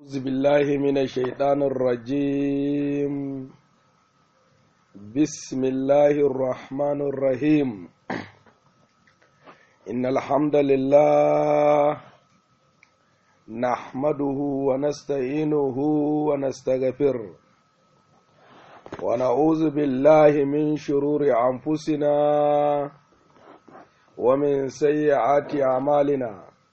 أعوذ بالله من الشيطان الرجيم بسم الله الرحمن الرحيم إن الحمد لله نحمده ونستعينه ونستغفره ونعوذ بالله من شرور أنفسنا ومن سيئات أعمالنا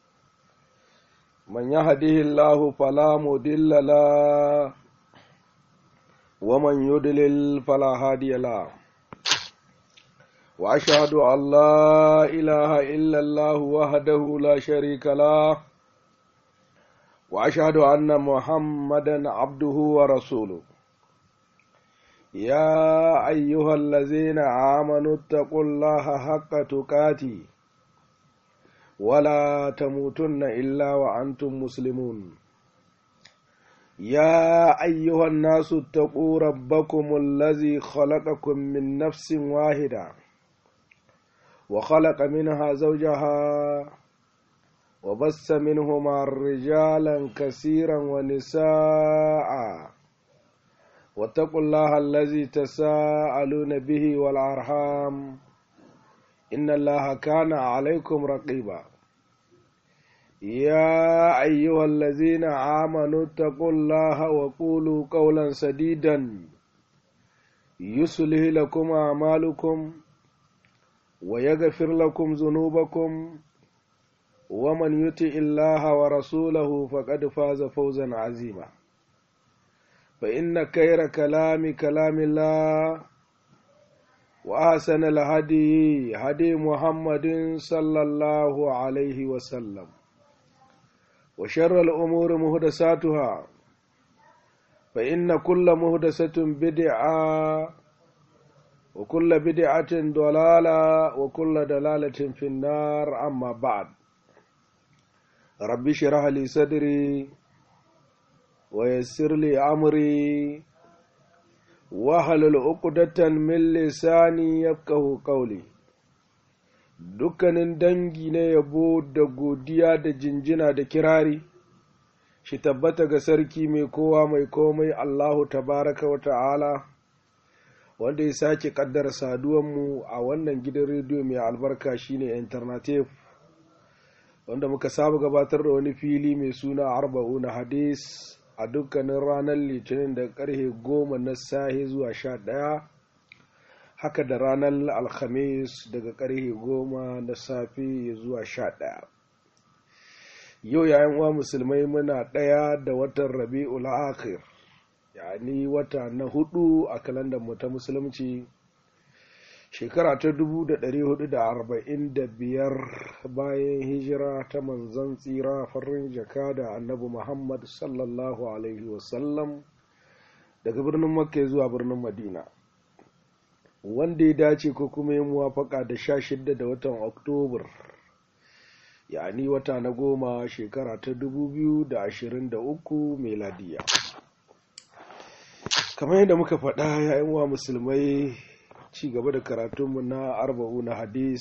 من يهده الله فلا مضل له ومن يضلل فلا هادي له واشهد ان لا اله الا الله وحده لا شريك له واشهد ان محمدا عبده ورسوله يا ايها الذين امنوا اتقوا الله حق تقاته ولا تموتن إلا وأنتم مسلمون يا أيها الناس اتقوا ربكم الذي خلقكم من نفس واحدة وخلق منها زوجها وبث منهما رجالا كثيرا ونساء واتقوا الله الذي تساءلون به والأرحام إن الله كان عليكم رقيبا يا أيها الذين آمنوا اتقوا الله وقولوا قولا سديدا يصلح لكم أعمالكم ويغفر لكم ذنوبكم ومن يطع الله ورسوله فقد فاز فوزا عظيما فإن خير كلام كلام الله وأحسن الهدي هدي محمد صلى الله عليه وسلم وشر الأمور مهدساتها فإن كل مهدسة بدعة وكل بدعة ضلالة وكل دلالة في النار أما بعد ربي شرح لي صدري ويسر لي أمري wahalul uqdatan min lisani yafqahu qawli dukkanin dangi na yabo da godiya da jinjina da kirari shi tabbata ga sarki mai kowa mai komai Allahu tabaraka wa ta'ala wanda ya sake kaddara saduwanmu a wannan gidan rediyo mai albarka shine alternative wanda muka saba gabatar da wani fili mai suna arba'una hadis a dukkanin ranar litinin da karfe goma na sahi zuwa sha ɗaya haka da ranar alhamis daga karfe goma na safe zuwa sha ɗaya yau yayin uwa musulmai muna ɗaya da watan rabi'ul akhir yani wata na hudu a kalandar mu ta musulunci shekara ta 445 bayan hijira ta manzan tsira farin jaka da annabi muhammad sallallahu alaihi wasallam daga birnin makka zuwa birnin madina wanda ya dace ko kuma ya muwafaka da sha shidda da watan oktobar yani wata na goma shekara ta 2023 meladiya kamar yadda muka faɗa yayin wa musulmai ci gaba da karatunmu na arba'u na hadis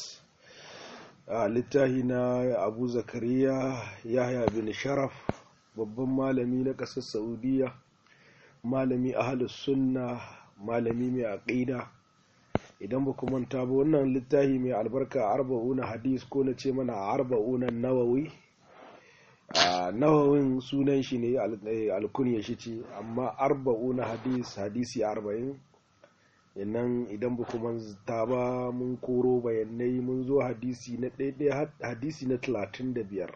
a littahi na abu zakariya yahya bin sharaf babban malami na ƙasar saudiya malami ahalus sunna malami mai aƙida idan ba manta ba wannan littahi mai albarka arba'u na hadis ko na ce mana arba'u na nawawi nawawin sunan shi ne alkunya shi ce amma arba'u na hadis hadisi arba'in nan idan ba kuma ta ba mun koro bayanai mun zo hadisi na ɗaiɗaya hadisi na talatin da biyar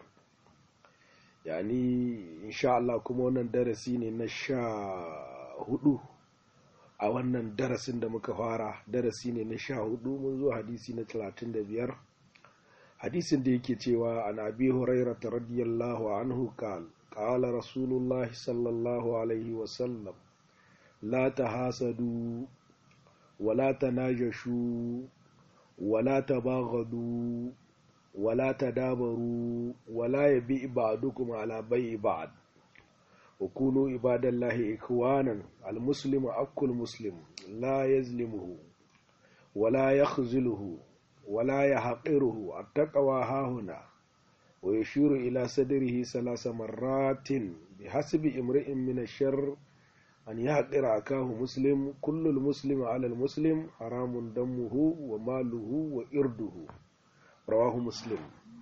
yani insha Allah kuma wannan darasi ne na sha hudu a wannan darasin da muka fara darasi ne na sha hudu mun zo hadisi na talatin da biyar hadisin da yake cewa an abi huraira radiyallahu anhu qal qala rasulullahi sallallahu alaihi wasallam la tahasadu ولا تناجشوا ولا تباغضوا ولا تدابروا ولا يبيع بعضكم على بيع بعض وكونوا عباد الله إخوانا المسلم أكل مسلم لا يظلمه ولا يخذله ولا يحقره التقوى ها هنا ويشير إلى صدره ثلاث مرات bi hasbi imri'in min ash-sharr an yaqira akahu muslim kullu al-muslimi 'ala al-muslim haramun damuhu wa maluhu wa irduhu rawahu muslim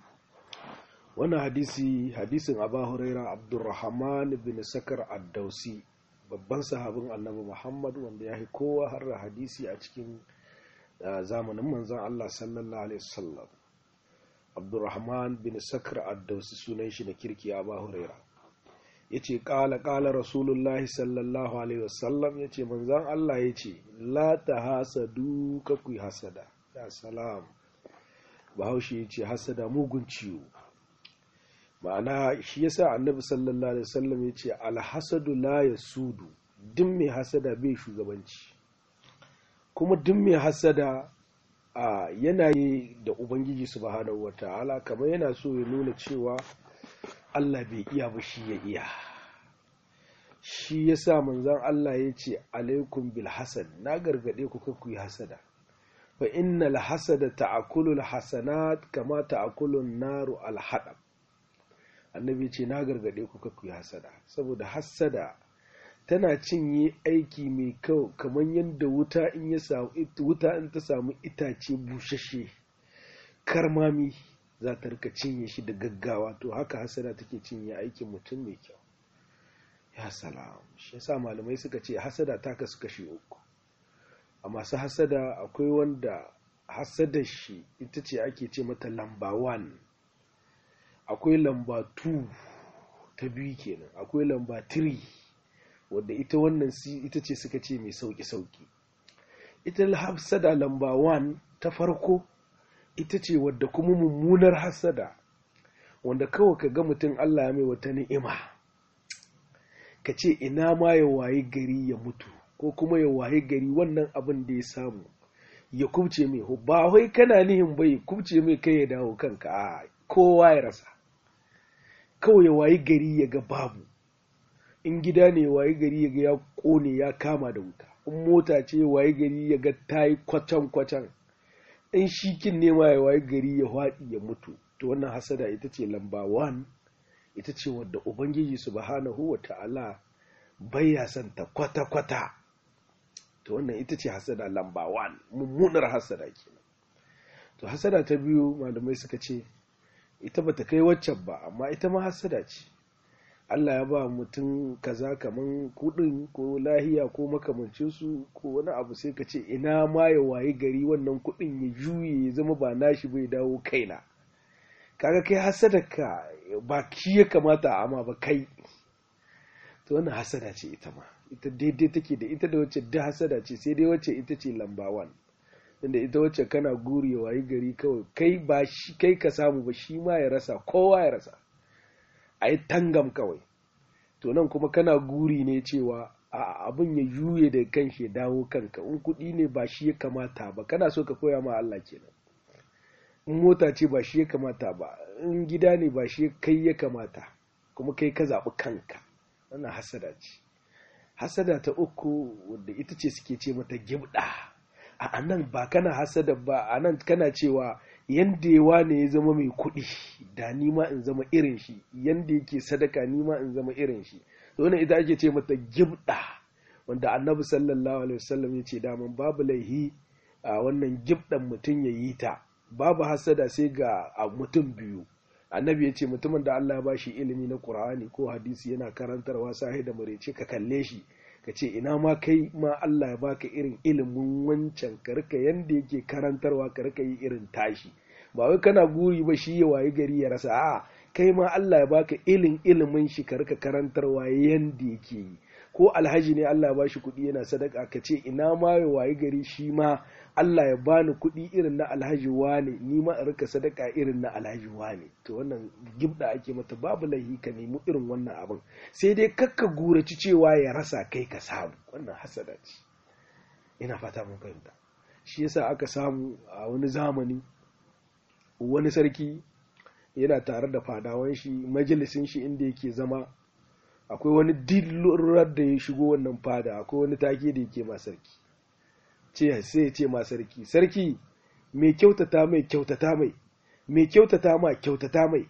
wannan hadisi hadisin Abu Huraira Abdurrahman bin Sakar ad-Dausi babban sahabin Annabi Muhammad wanda ya kowa har hadisi a cikin zamanin manzon Allah sallallahu alaihi wasallam Abdurrahman bin Sakar ad-Dausi sunan shi na kirki Abu Huraira yace qala qala Rasulullahi sallallahu alaihi wasallam yace manzon Allah yace la tahasadu ka ku hasada ya salam Bahaushe yace hasada mugun ciwo ma'ana shi yasa annabi sallallahu alaihi wasallam ya ce alhasadu la yasudu duk mai hasada bai shugabanci kuma duk mai hasada a yanayi da ubangiji subhanahu wata'ala kamar yana so ya nuna cewa Allah bai iya ba shi ya iya shi yasa manzon Allah ya ce alaikum bil hasad na gargade ku ku yi hasada fa innal hasada ta'kulu al hasanat kama ta'kulu an-naru al hadab annabi ce na gargade ku ku yi hasada saboda hasada tana cinye aiki mai kyau kamar yadda wuta in ya samu wuta in ta samu itace bushashe karmami za ta rika cinye shi da gaggawa to haka hasada take cinye aikin mutum mai kyau ya salam shi yasa malamai suka ce hasada ta kasu kashi uku a masu hasada akwai wanda hasadar shi ita ce ake ce mata lamba 1 akwai lamba 2 ta biyu kenan akwai lamba 3 wadda ita wannan ita ce suka ce mai sauki-sauki ita hasada lamba 1 ta farko ita ce wadda kuma mummunar hasada wanda kawai ka ga mutum Allah ya mai wata ni'ima ka ce ina ma ya waye gari ya mutu ko kuma ya waye gari wannan abin da ya samu ya kubce mai ba wai kana nihin bai kubce mai kai ya dawo kanka a kowa ya rasa kawai ya wayi gari ya ga babu in gida ne ya wayi gari ya ga ya kone ya kama da wuta in mota ce ya wayi gari ya ga ta yi kwacan-kwacan in shikin ne ma ya wayi gari ya haɗi ya mutu to wannan hasada ita ce lamba 1 ita ce wadda ubangiji subhanahu wa ta'ala bai ya santa kwata-kwata to wannan ita ce hasada lamba 1 mummunar hasada kenan to hasada ta biyu malamai suka ce ita bata kai waccan ba amma ita ma hasada ce Allah ya ba mutum kaza kaman kudin ko lahiya ko makamancin su ko wani abu sai ka ce ina ma ya wayi gari wannan kudin ya juye ya zama ba nashi bai dawo kaina kaga kai hasada ka ba ki ya kamata amma ba kai to wannan hasada ce ita ma ita daidai take da ita da wacce da hasada ce sai dai wacce ita ce lamba 1 inda ita wacce kana guri ya wayi gari kawai kai ba shi kai ka samu ba shi ma ya rasa kowa ya rasa a yi tangam kawai to nan kuma kana guri ne cewa a abin ya juye da kan shi dawo kanka in kuɗi ne ba shi ya kamata ba kana so ka koya ma Allah kenan in mota ce ba shi ya kamata ba in gida ne ba shi kai ya kamata kuma kai ka zaɓi kanka wannan hasada ce hasada ta uku wadda ita ce suke ce mata gibda a nan ba kana hasada ba a nan kana cewa yanda yawa ne ya zama mai kuɗi da nima in zama irin shi yanda yake sadaka nima in zama irin shi to wannan ita ake ce mata gibda wanda annabi sallallahu alaihi wasallam ya ce daman babu laihi a wannan gibdan mutum ya yi ta babu hasada sai ga mutum biyu annabi ya ce mutumin da Allah ya bashi ilimi na Qur'ani ko hadisi yana karantarwa sahi da murece ka kalle shi ka ce ina ma kai ma Allah ya baka irin ilimin wancan ka rika yanda yake karantarwa ka rika yi irin tashi ba wai kana guri ba shi ya wayi gari ya rasa a kai ma Allah ya baka ilin ilimin shi ka rika karantarwa yanda yake yi ko alhaji ne Allah ya bashi kuɗi yana sadaka ka ce ina ma ya wayi gari shi ma Allah ya bani kuɗi irin na alhaji wane ni ma in rika sadaka irin na alhaji wane to wannan gibda ake mata babu laihi ka nemi irin wannan abin sai dai kakka guraci cewa ya rasa kai ka samu wannan hasada ce ina fata mun fahimta shi yasa aka samu a wani zamani wani sarki yana tare da fadawan shi majalisin shi inda yake zama akwai wani dillurar da ya shigo wannan fada akwai wani take da yake ma sarki ce sai ya ce ma sarki sarki mai kyautata mai kyautata mai mai kyautata ma kyautata mai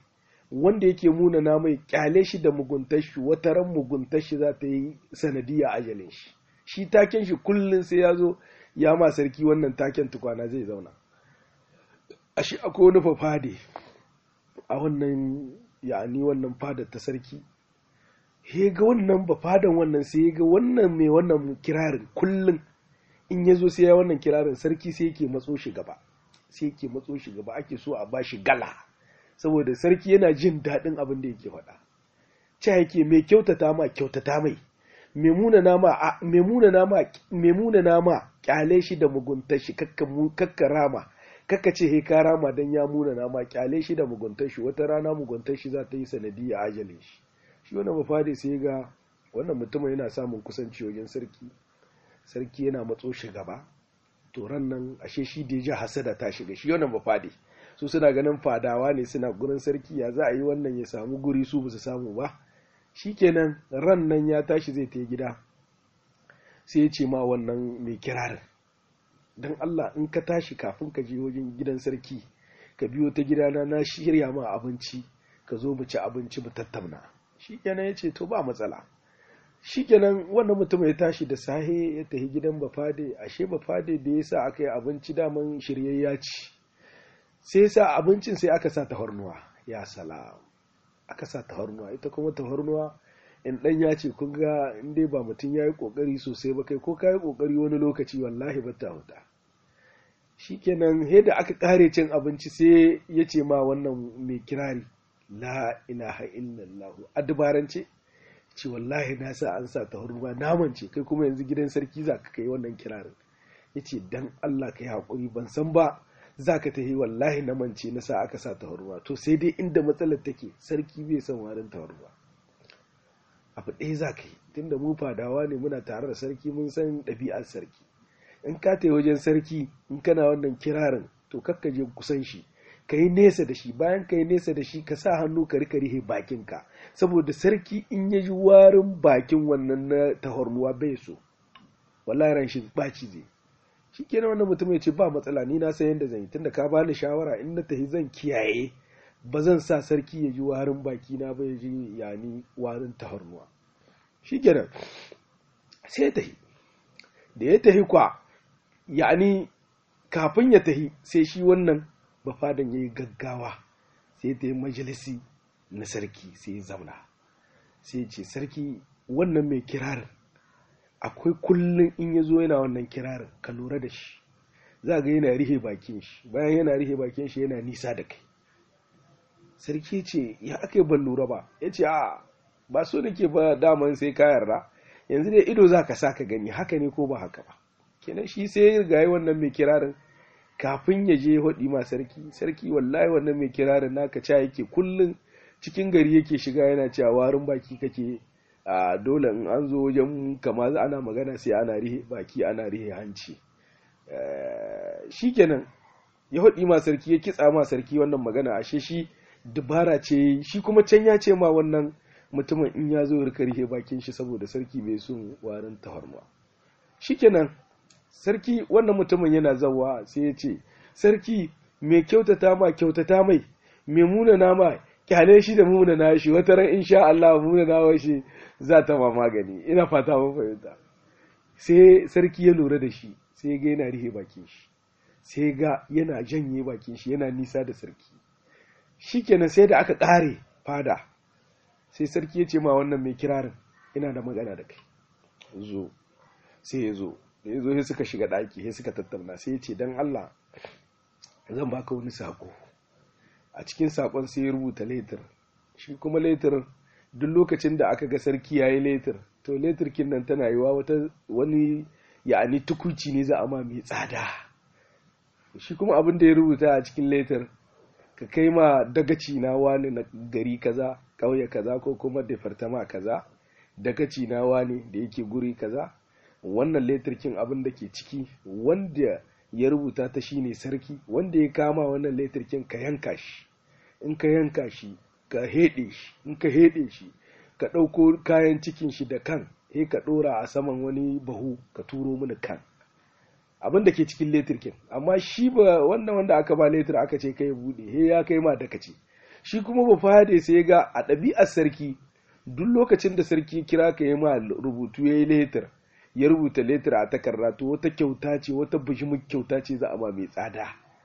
wanda yake munana mai kyale shi da muguntar shi wata ran muguntar shi za ta yi sanadiyya ajalin shi shi taken shi kullum sai ya zo ya ma sarki wannan taken tukwana zai zauna a shi akwai wani fafade a wannan ya'ani wannan fadar ta sarki he ga wannan bafadan wannan sai ga wannan mai wannan kirarin kullum in ya zo sai ya wannan kirarin sarki sai yake matso shi gaba sai yake matso shi gaba ake so a bashi gala saboda sarki yana jin daɗin abin da yake faɗa ce yake mai kyautata ma kyautata mai memuna nama kyale shi da muguntar shi kakka rama kakka ce he ka rama dan ya muna nama kyale shi da muguntar shi wata rana muguntar shi za ta yi sanadiyya ajalin shi shi wannan mafadi sai ga wannan mutumin yana samun kusanci wajen sarki sarki yana matso shi gaba to ran nan ashe shi da ya hasada ta shiga shi wannan mafadi su suna ganin fadawa ne suna gurin sarki ya za a yi wannan ya samu guri su ba su samu ba shikenan ran nan ya tashi zai ta gida sai ya ce ma wannan mai kirarin don Allah in ka tashi kafin ka je wajen gidan sarki ka biyo ta gidana na shirya ma abinci ka zo mu ci abinci mu tattauna shikenan ya ce to ba matsala shikenan wannan mutum ya tashi da sahe ya tafi gidan bafade ashe bafade da ya sa aka yi abinci daman shiryayya ci sai sa abincin sai aka sa tafarnuwa ya salam aka sa tafarnuwa ita kuma tafarnuwa in dan ya ce kun ga in dai ba mutum ya yi kokari sosai ba kai ko ka yi kokari wani lokaci wallahi ba ta huta shikenan he da aka kare cin abinci sai ya ce ma wannan mai kirari la ilaha illallah a dubarance ce wallahi na sa an sa tafarnuwa naman ce kai kuma yanzu gidan sarki za ka kai wannan kirarin ya ce dan Allah ka yi haƙuri ban san ba za ka tafi wallahi na mance na sa aka sa tawarwa to sai dai inda matsalar take sarki bai son warin tawarwa abu ɗaya za ka yi tunda mu fadawa ne muna tare da sarki mun san ɗabi'ar sarki in ka tafi wajen sarki in kana wannan kirarin to kakka je kusan shi ka yi nesa da shi bayan ka yi nesa da shi ka sa hannu ka rika rihe bakinka saboda sarki in ya ji warin bakin wannan na tahornuwa bai so wallahi ran shi baci zai shi kenan wannan mutum ya ce ba matsala ni na san yadda zan yi tunda ka bani shawara in na tafi zan kiyaye ba zan sa sarki ya ji warin baki na ba ya ji yani warin tahornuwa shi kenan sai ya tafi da ya tafi kwa yani kafin ya tafi sai shi wannan bafadan ya yi gaggawa sai ta yi majalisi na sarki sai ya zauna sai ce sarki wannan mai kirarin akwai kullum in ya zo yana wannan kirarin ka lura da shi za ga yana rihe bakin shi bayan yana rihe bakin shi yana nisa da kai sarki ce ya aka ban lura ba ya ce a ba so da ke ba daman sai ka yarda yanzu dai ido za ka sa ka gani haka ne ko ba haka ba kenan shi sai ya gayi wannan mai kirarin kafin ya je hudi ma sarki sarki wallahi wannan mai kirarin naka ca yake kullum cikin gari yake shiga yana cewa warin baki kake a dole in an zo wajen kama ana magana sai ana rihe baki ana rihe hanci shikenan ya hudi ma sarki ya kitsa ma sarki wannan magana ashe shi dubara ce shi kuma can ya ce ma wannan mutumin in ya zo ya rika rihe bakin shi saboda sarki bai son warin tafarnuwa shikenan sarki wannan mutumin yana zawa sai ya ce sarki mai kyautata ma kyautata mai mai munana ma kyale shi da munana shi wata ran insha Allah munana shi za ta ma magani ina fata mun fahimta sai sarki ya lura da shi sai ga yana rihe bakin shi sai ga yana janye bakin shi yana nisa da sarki shikenan sai da aka kare fada sai sarki ya ce ma wannan mai kirarin ina da magana da kai zo sai ya zo da ya zo sai suka shiga ɗaki sai suka tattauna sai ya ce don Allah zan baka wani sako a cikin sakon sai ya rubuta letir shi kuma letir duk lokacin da aka ga sarki yayi letir to letir kin nan tana yiwa wata wani ya'ani tukuci ne za a ma mai tsada shi kuma abin da ya rubuta a cikin letir ka kai ma dagaci na wani na gari kaza ƙauye kaza ko kuma departama kaza dagaci na wani da yake guri kaza wannan letirkin abin da ke ciki wanda ya rubuta ta shine sarki wanda ya kama wannan letirkin ka yanka shi in ka yanka shi ka heɗe shi in ka heɗe shi ka ɗauko kayan cikin shi da kan he ka ɗora a saman wani bahu ka turo mini kan abin da ke cikin letirkin amma shi ba wannan wanda aka ba letir aka ce kai buɗe he ya kai ma daka ce shi kuma ba fade sai ga a ɗabi'ar sarki duk lokacin da sarki kira ka yi ma rubutu ya yi letter ya rubuta letter a takarda to wata kyauta ce wata bishimin kyauta ce za a ma mai tsada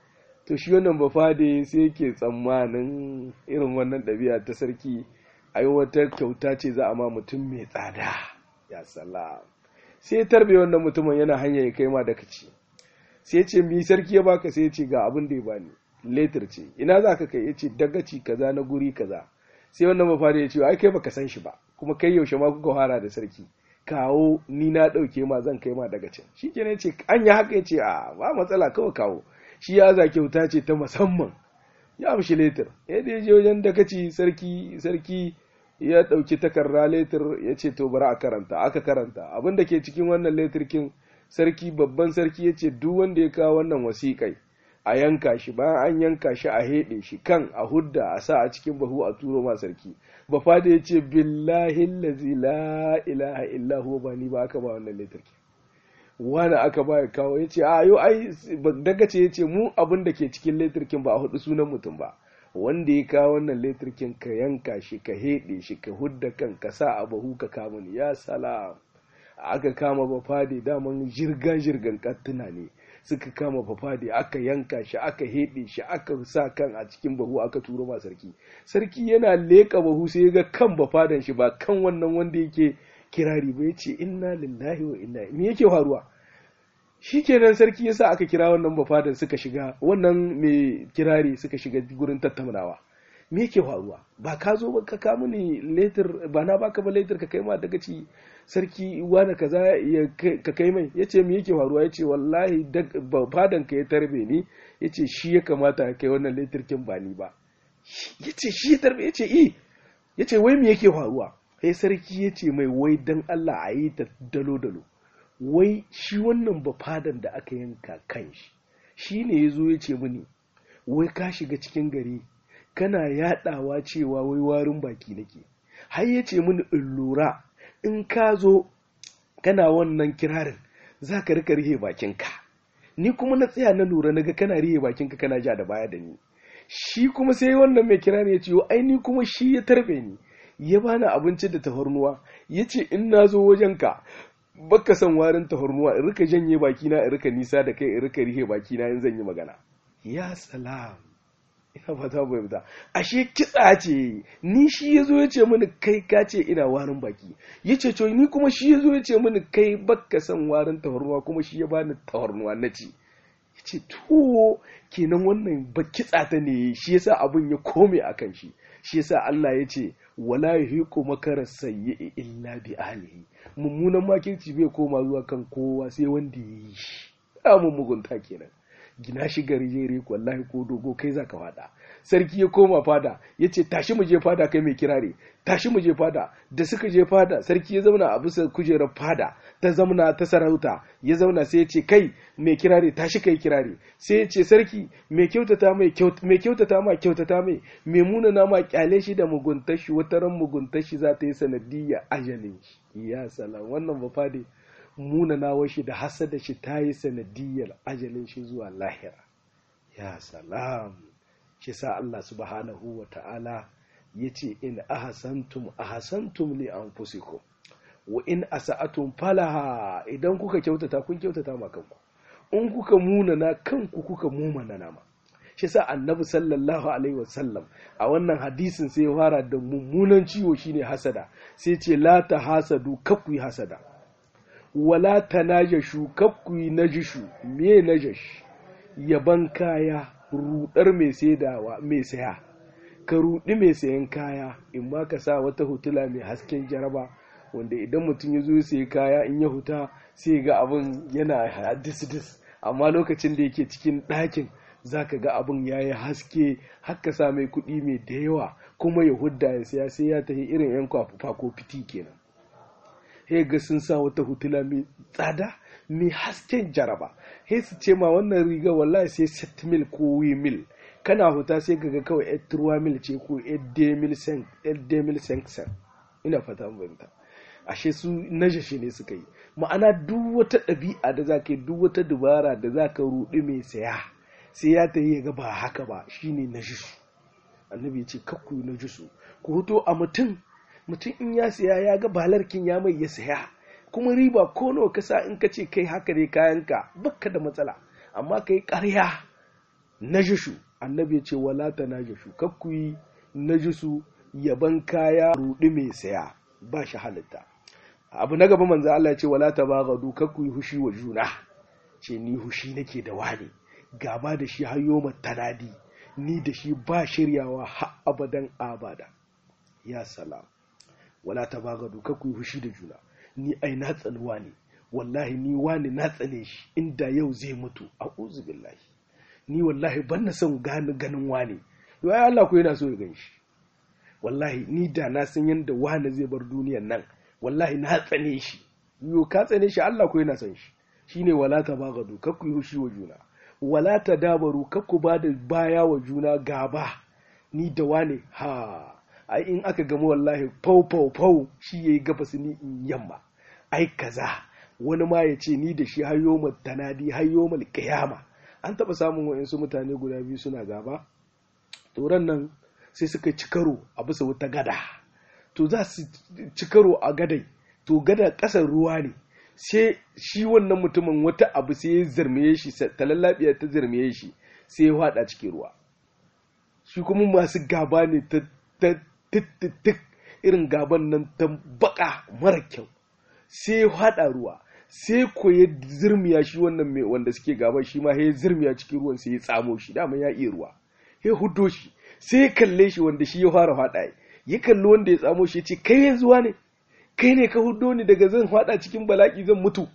to shi wannan ba fade sai yake tsammanin irin wannan ɗabi'a ta sarki a yi wata kyauta ce za a ma mutum mai tsada ya salam sai tarbe wannan mutumin yana hanya ya kai ma da kaci sai ce mi sarki ya baka sai ce ga abin da ya bani letter ce ina za ka kai ya ce dagaci kaza na guri kaza sai wannan mafari ya ce ai kai baka san shi ba kuma kai yaushe ma kuka fara da sarki kawo ni na ɗauke ma zan kai ma daga can shi kenan ce an yi haka ya ce a ba matsala kawai kawo shi ya za kyauta ce ta musamman ya amshi letter yadda ya je wajen dagaci sarki sarki ya ɗauki takarda letter ya ce to bari a karanta aka karanta abin da ke cikin wannan letter kin sarki babban sarki ya ce duk wanda ya kawo wannan wasiƙai a yanka shi bayan an yanka shi a heɗe shi kan a hudda a sa a cikin bahu a turo ma sarki ba fada ya ce billahi lazi la ilaha illa huwa ba ni ba aka ba wannan letter kin wani aka ba ya kawo ya ce a yau ai daga ce ya ce mu abin da ke cikin letter kin ba a hudu sunan mutum ba wanda ya kawo wannan letirkin ka yanka shi ka heɗe shi ka hudda kan ka sa a bahu ka kama ni ya salam aka kama bafade daman jirga jirgan kattuna ne suka kama bafade aka yanka shi aka heɗe shi aka sa kan a cikin bahu aka turo ma sarki sarki yana leƙa bahu sai ya ga kan bafadan shi ba kan wannan wanda yake kirari ba ya ce inna lillahi wa inna me yake faruwa shikenan sarki yasa aka kira wannan bafadan suka shiga wannan mai kirari suka shiga gurin tattaunawa me yake faruwa ba ka zo ba ka kamu ni letter ba na baka ba letter ka kai ma daga ci sarki wani kaza ya ka kai mai yace me yake faruwa yace wallahi bafadan ka ya tarbe ni yace shi ya kamata ka kai wannan letter kin ba ni ba yace shi ya tarbe yace i yace wai me yake faruwa sai sarki yace mai wai dan Allah a yi ta dalo dalo wai shi wannan bafadan da aka yanka kan shi shi ne ya zo ya ce mini wai ka shiga cikin gari kana yadawa cewa wai warin baki nake har ya ce mini in lura in ka zo kana wannan kirarin za ka rika rihe bakinka ni kuma na tsaya na lura naga kana rihe bakinka kana ja da baya da ni shi kuma sai wannan mai kirari ya ce ai ni kuma shi ya tarbe ni ya bani abinci da tafarnuwa ya ce in na zo wajenka baka son warin tafarnuwa in rika janye bakina in rika nisa da kai in rika rihe bakina in zan yi magana ya salam ina fata bai fita ashe kitsa ce ni shi ya zo ya ce mini kai ka ce ina warin baki ya ce to ni kuma shi ya zo ya ce mini kai baka son warin tafarnuwa kuma shi ya bani tafarnuwa na ci ya ce to kenan wannan ba kitsa ta ne shi yasa abin ya kome akan shi shi yasa Allah ya ce wala yuhiqu makara sayyi illa bi ahlihi mummunan makirci bai koma zuwa kan kowa sai wanda ya yi shi mun mugunta kenan gina shi gari jere wallahi ko dogo kai zaka fada sarki ya koma fada ya ce tashi mu je fada kai mai kirare tashi mu je fada da suka je fada sarki ya zauna a bisa kujerar fada ta zauna ta sarauta ya zauna sai ya ce kai mai kirare tashi kai kirare sai ya ce sarki mai kyautata mai mai kyautata ma kyautata mai mai munana ma kyale shi da muguntar shi wata ran muguntar shi za ta yi sanadiyya ajalin shi ya salam wannan ba fade munanawar shi da hasada shi ta yi sanadiyar ajalin shi zuwa lahira ya salam shi sa Allah subhanahu wa ta'ala ya ce in ahasantum ahasantum li anfusikum wa in asa'atum falaha idan kuka kyautata kun kyautata ma kanku in kuka munana kanku kuka mumana nama shi sa annabi sallallahu alaihi wasallam a wannan hadisin sai ya fara da mummunan ciwo shine hasada sai ce la ta hasadu kakku hasada wala ta najashu kakkuyi najishu me najash yaban kaya rudar mai saidawa mai saya ka rudi mai sayan kaya in ma ka sa wata hutula mai hasken jaraba wanda idan mutum ya zo ya sayi kaya in ya huta sai ga abin yana dis amma lokacin da yake cikin ɗakin za ka ga abin ya yi haske haka sa mai kuɗi mai da yawa kuma ya hudda ya saya sai ya tafi irin 'yan kwafufa ko fiti kenan he ga sun sa wata hutula mai tsada mai hasken jaraba he su ce ma wannan riga wallahi sai set mil ko wi mil kana huta sai ga kawai et truwa mil ce ko et de mil sen et de mil sen ina fata mun ashe su najashi ne suka yi ma'ana duk wata ɗabi'a da za ka yi duk wata dubara da za ka ruɗi mai saya sai ya ta yi ga ba haka ba shine najishu annabi ya ce kakku na jusu ku huto a mutum mutum in ya siya ya ga balarkin ya mai ya saya kuma riba ko nawa ka sa in ka ce kai haka ne kayanka baka da matsala amma kai ƙarya na jushu annabi ya ce wala ta na jushu kakku yi na jusu yaban kaya rudi mai saya ba shi halitta abu na gaba manzo Allah ya ce wala ta baghadu kakku yi hushi wa juna ce ni hushi nake da wani gaba da shi hayo tanadi ni da shi ba shiryawa har abadan abada ya salam wala ta bagadu ka ku fushi da juna ni ai na tsanuwa ne wallahi ni wani na tsane shi inda yau zai mutu a billahi ni wallahi ban na son gani ganin wani yau ai Allah ko yana so ya gan shi wallahi ni da na san yanda wani zai bar duniyan nan wallahi na tsane shi yo ka tsane shi Allah ko yana son shi shine wala ta bagadu ka ku fushi wa juna wala ta dabaru kakku ba da baya wa juna gaba ni da wane ha ai in aka gama wallahi fau fau fau shi yayi gabas ni in yamma ai kaza wani ma ya ce ni da shi hayo mu tanadi hayo mu kiyama an taba samun wayansu mutane guda biyu suna gaba to nan sai suka ci karo a bisa wata gada to za su ci karo a gadai to gada ƙasar ruwa ne sai shi wannan mutumin wata abu sai ya zarmiye shi talallabiya ta zarmiye shi sai ya hada cikin ruwa shi kuma masu gaba ne ta tik irin gaban nan ta baka mara kyau sai ya hada ruwa sai ko ya zirmiya shi wannan mai wanda suke gaba shi ma ya zirmiya cikin ruwan sai ya tsamo shi dama ya iya ruwa ya hudo shi sai ya kalle shi wanda shi ya fara hada ya kalli wanda ya tsamo shi ya ce kai yanzu ne kai ne ka hudo ni daga zan fada cikin bala'i zan mutu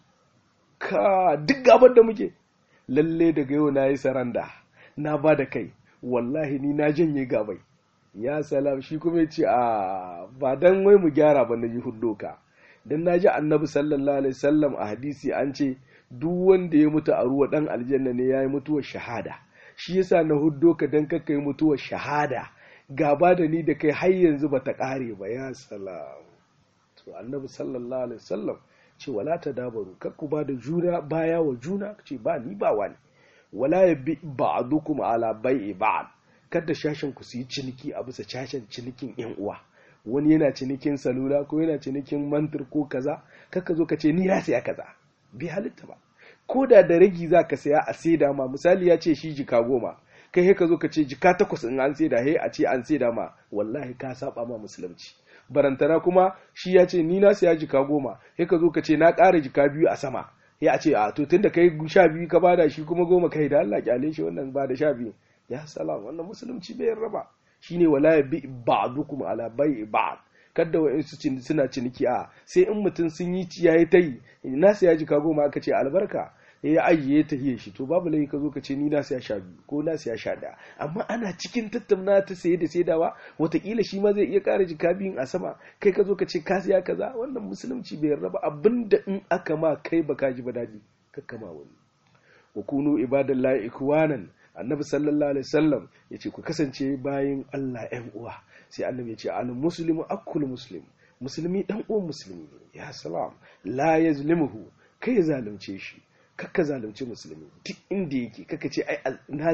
ka duk gabar da muke lalle daga yau na yi saranda na ba da kai wallahi ni na janye gabai ya salam shi kuma ya ce a ba dan wai mu gyara ba na yi hudo ka dan na ji annabi sallallahu alaihi wasallam a hadisi an ce duk wanda ya mutu a ruwa dan aljanna ne ya yi mutuwar shahada shi yasa na huddo ka dan kakka yi mutuwar shahada gaba da ni da kai har yanzu ba ta kare ba ya salam to annabi sallallahu alaihi wasallam ce wala ta dabaru kar ku ba da juna baya wa juna ce ba ni ba wani wala ya bi ba'dukum ala bai'i ba'd kada shashin ku su yi ciniki a bisa shashin cinikin yan uwa wani yana cinikin salula ko yana cinikin mantir ko kaza kaka zo ka ce ni na saya kaza bi halitta ba ko da da ragi za ka saya a saida ma misali ya ce shi jika goma kai he ka zo ka ce jika takwas in an saida he a ce an saida ma wallahi ka saba ma musulunci barantana kuma shi ya ce ni na saya jika goma he ka zo ka ce na ƙara jika biyu a sama ya ce a to tunda kai sha biyu ka bada shi kuma goma kai da Allah kyale shi wannan ba da sha biyu ya salam wannan musulunci bai raba shine wala ya bi ba'dukum ala bai'i ba'd kada wa'insu suna ciniki a sai in mutum sun yi ciyayi ta yi na saya jika goma aka ce albarka ya ajiye ta hiye shi to babu lai ka zo ka ce ni na siya sha biyu ko na siya sha ɗaya amma ana cikin tattauna ta saye da saidawa watakila shi ma zai iya ƙara jika biyun a sama kai ka zo ka ce ka siya kaza wannan musulunci bai raba abinda in aka ma kai baka ji ba daɗi ka kama wani wa kunu ibadallahi ikwanan annabi sallallahu alaihi wasallam ya ce ku kasance bayan Allah ƴan uwa sai annabi ya ce al muslimu akul muslim musulmi dan uwan musulmi ya salam la yazlimuhu kai ya zalunce shi kakka zalunci musulmi duk inda yake kaka ce ai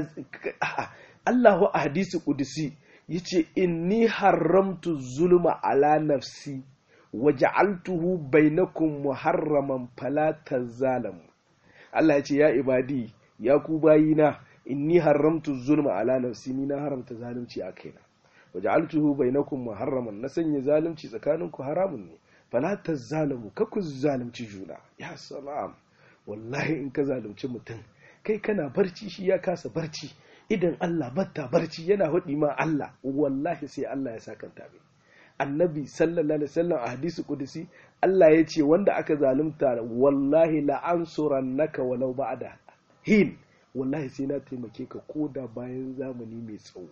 a'a Allahu a hadisi kudusi yace inni haramtu zulma ala nafsi wa ja'altuhu bainakum muharraman fala tazalamu Allah ya ce ya ibadi ya ku bayina inni haramtu zulma ala nafsi ni na haramta zalunci a kaina wa ja'altuhu bainakum muharraman na sanya zalunci tsakaninku haramun ne fala tazalamu kakku zalunci juna ya salam wallahi in ka zalunci mutum kai kana barci shi ya kasa barci idan Allah batta barci yana hudi ma Allah wallahi sai Allah ya sakanta mai annabi sallallahu alaihi wasallam a hadisi kudusi Allah ya ce wanda aka zalunta wallahi la ansurannaka walau ba'da hin wallahi sai na taimake ka koda bayan zamani mai tsawo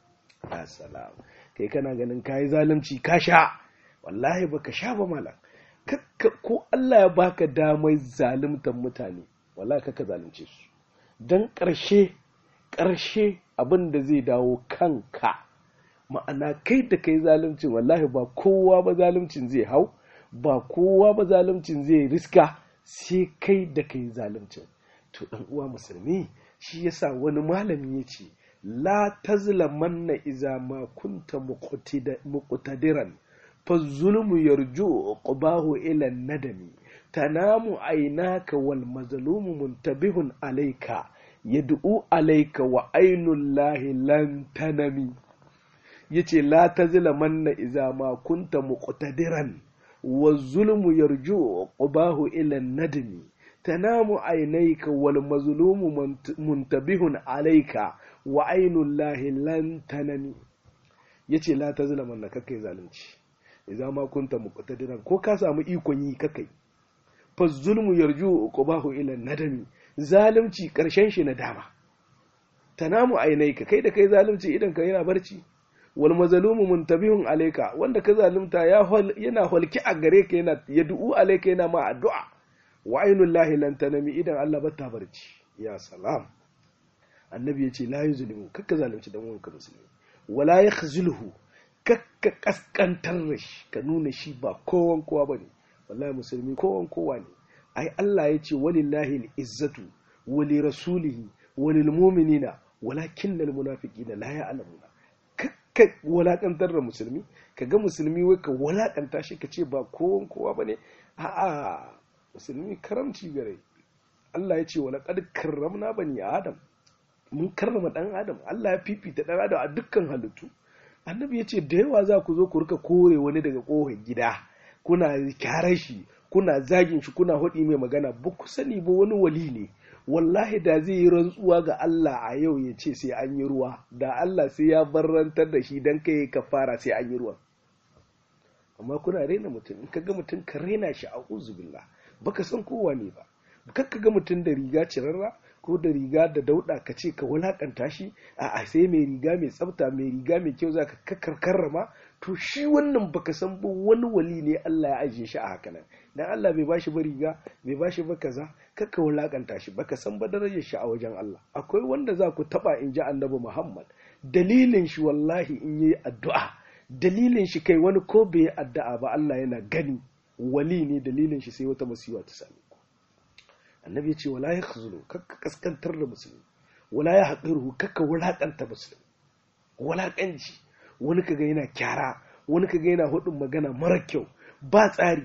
assalam kai kana ganin kai zalunci ka sha wallahi baka sha ba malam ko Allah ya baka damar zaluntar mutane wala kaka zalunce su don ƙarshe ƙarshe abin da zai dawo kanka ma'ana kai da kai zaluncin wallahi ba kowa ba zaluncin zai hau ba kowa ba zaluncin zai riska sai kai da kai zaluncin to ɗan uwa musulmi shi yasa wani malami ya ce la tazlamanna iza ma kunta muqtadiran fa zulmu yarju qubahu ila nadami tanamu aynaka wal mazlumu muntabihun alayka yad'u alayka wa ainullahi lan tanami yace la tazlamanna iza ma kunta muqtadiran wa zulmu yarju qubahu ila nadami tanamu aynayka wal mazlumu muntabihun alayka wa ainullahi lan tanami yace la tazlamanna kakai zalunci idza ma kunta muqtadiran ko ka samu ikon yi kakai fa zulmu yarju qubahu ila nadami zalunci karshen shi na dama tanamu aynayka kai da kai zalunci idan ka yana barci wal mazlumu muntabihun alayka wanda ka zalunta ya yana holki a gare ka yana yad'u alayka yana ma addu'a wa ainullahi lan tanami idan Allah bata barci ya salam annabi yace la yuzlimu kakka zalunci dan uwanka musulmi wala yakhzuluhu kakka kaskantar da shi ka nuna shi ba kowan kowa bane wallahi musulmi kowan kowa ne ai Allah yace walillahi al-izzatu wa li rasulihi wa lil mu'minina walakinnal munafiqina la ya'lamuna ka walakantar da musulmi ka ga musulmi wai ka walakanta shi ka ce ba kowan kowa ba ne a'a musulmi karamci gare Allah ya ce wa laqad karramna bani adam mun karrama dan adam Allah ya fifita dan adam a dukkan halittu annabi ya ce da yawa za ku zo ku rika kore wani daga kohon gida kuna kyarar shi kuna zagin shi kuna hudi mai magana ba ku sani ba wani wali ne wallahi da zai yi rantsuwa ga Allah a yau ya ce sai an yi ruwa da Allah sai ya barrantar da shi don kai ka fara sai an yi ruwa amma kuna raina mutum in ka ga mutum ka raina shi a uzubillah baka san kowa ne ba kar ka ga mutum da riga cirarra ko da riga da dauda ka ce ka wulakanta shi a sai mai riga mai tsafta mai riga mai kyau za ka karrama to shi wannan baka san ba wani wali ne Allah ya ajiye shi a haka nan dan Allah bai bashi ba riga bai bashi ba kaza kaka wulakanta shi baka san ba darajar shi a wajen Allah akwai wanda za ku taba in ji annabi Muhammad dalilin shi wallahi in yi addu'a dalilin shi kai wani ko bai addu'a ba Allah yana gani wali ne dalilin shi sai wata masiwa ta same ku annabi ya ce wala ya khuzulu kaka kaskantar da musulmi wala ya haqiru kaka wulakanta musulmi wulakanci wani kaga yana kyara wani kaga yana hudun magana mara kyau ba tsari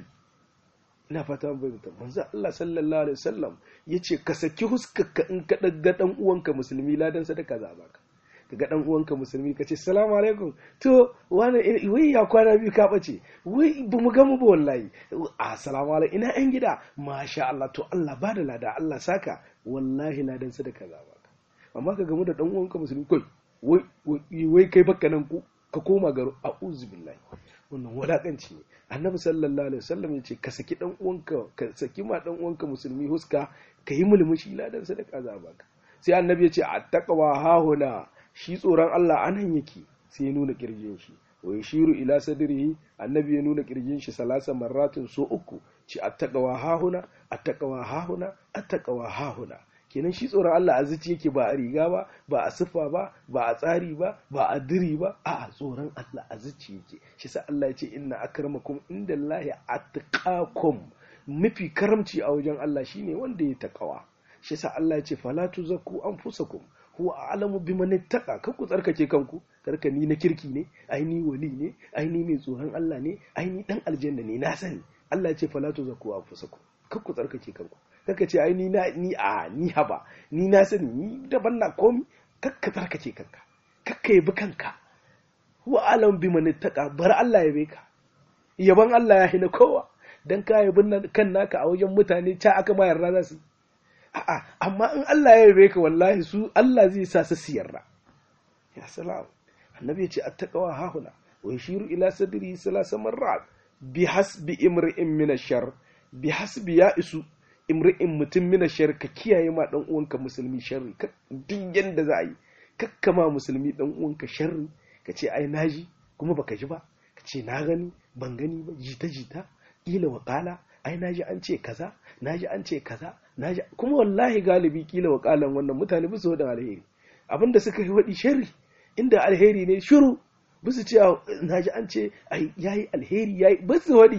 ina fata mun bayyana manzo Allah sallallahu alaihi wasallam yace ka saki huskarka in ka daga dan uwanka musulmi ladan sadaka za baka kaga dan uwanka musulmi kace assalamu alaikum to wani wai ya kwana biyu ka bace wai ba mu gamu ba wallahi assalamu alaikum ina yan gida masha Allah to Allah ba da lada Allah saka wallahi ladan sadaka za baka amma ka gamu da dan uwanka musulmi kai wai wai kai baka nan ku ka koma garo a'udhu billahi wannan wadakanci ne annabi sallallahu alaihi wasallam ya ce ka saki dan uwanka ka saki ma dan uwanka musulmi huska ka yi mulmushi ladan sadaka za baka sai annabi ya ce attaqwa hahuna shi tsoron Allah anan yake sai ya nuna kirjin shi wa yashiru ila sadrihi annabi ya nuna kirjin shi salasa marratin so uku ci attaqwa hahuna attaqwa hahuna attaqwa hahuna kenan shi tsoron Allah a zuci yake ba a riga ba ba a siffa ba ba a tsari ba ba a diri ba a tsoron Allah a zuci yake shi sa Allah ya ce inna akramakum indallahi attaqakum mafi karamci a wajen Allah shine wanda ya takawa shi sa Allah ya ce fala tuzakku anfusakum huwa a'lamu biman ittaqa kar ku tsarkake kanku karka ni na kirki ne ai ni wali ne ai ni mai tsoron Allah ne ai ni dan aljanna ne na sani Allah ya ce fala tuzakku anfusakum kar ku tsarkake kanku kaka ce ai ni na ni a ni haba ni na sani ni daban na komi kakka tsarkake kanka kakka yabi kanka huwa alam bi man ittaqa bar Allah yabe ka yaban Allah ya hina kowa dan ka yabi kan naka a wajen mutane ta aka ma yarda za su a'a amma in Allah ya yabe ka wallahi su Allah zai sa su siyarra ya salam annabi ya ce attaqwa hahuna wa yashiru ila sadri salasa marrat bi hasbi imri'in min ash-shar bi hasbi ya isu imri'in mutum mina shar ka kiyaye ma dan uwanka musulmi sharri duk yanda za a yi kakkama musulmi dan uwanka sharri ka ce ai naji kuma baka ji ba ka ce na gani ban gani ba jita jita kila wa kala ai naji an ce kaza naji an ce kaza naji kuma wallahi galibi kila wa kalan wannan mutane bisa da alheri abinda suka yi wadi sharri inda alheri ne shiru bisa ce naji an ce ai yayi alheri yayi bisa wadi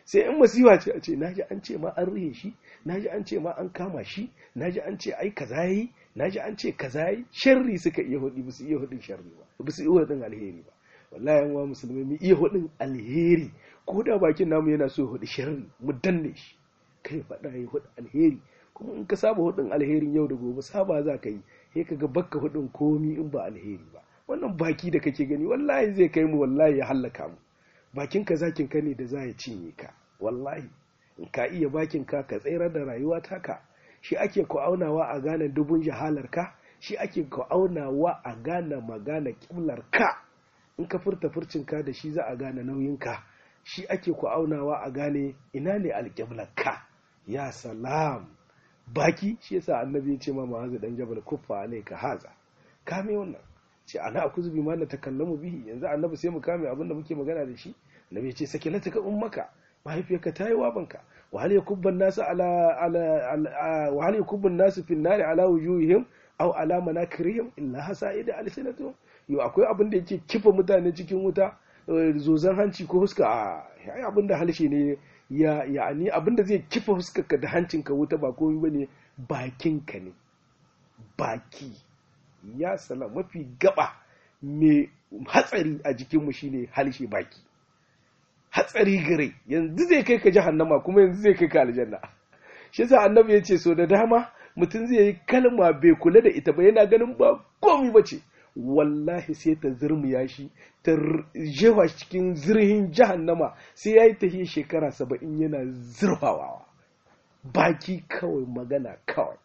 sai in masifa ce a ce naji an ce ma an rihe shi naji an ce ma an kama shi naji an ce ai kaza yayi naji an ce kaza yayi sharri suka iya hudi ba su iya hudin sharri ba ba su iya hudin alheri ba wallahi yan wa musulmi mu iya hudin alheri ko da bakin namu yana so ya hudi sharri mu danne shi kai faɗa ya hudi alheri kuma in ka saba hudin alherin yau da gobe saba za ka yi sai ka ga bakka hudin komi in ba alheri ba wannan baki da kake gani wallahi zai kai mu wallahi ya hallaka mu bakin ka zakin ka ne da za ya cinye ka wallahi in ka iya bakin ka ka tsayar da rayuwa taka shi ake ku aunawa a gane dubun jahalar ka shi ake ku aunawa a gane magana kimlar ka in ka furta furcin ka da shi za a gane nauyin ka shi ake ku aunawa a gane ina ne alƙiblar ka ya salam baki shi yasa annabi ya ce ma ma'azu dan jabal kuffa alayka haza kame wannan ce ana akuzu bi ma na takallamu bihi yanzu annabi sai mu kame abin da muke magana da shi annabi ya ce sake lataka ummaka mahaifiyarka ta yi wabanka wa hal yakubban nasu ala ala wa hal yakubban nasu fil nari ala wujuhihim aw ala manakirihim illa hasaida alsinatuhum yo akwai abin da yake kifa mutane cikin wuta zozan hanci ko huska a ai abin da halshe ne ya yani abin da zai kifa huskarka da hancinka wuta ba komai bane bakinka ne baki ya sala mafi gaba mai hatsari a jikinmu shine halshe baki hatsari gare yanzu zai kai ka jahannama kuma yanzu zai kai ka aljanna shi yasa annabi ya ce so da dama mutum zai yi kalma bai kula da ita ba yana ganin ba komi ba ce wallahi sai ta zurmiya shi ta jewa cikin zirhin jahannama sai ya yi tafiye shekara saba'in yana zurfawawa baki kawai magana kawai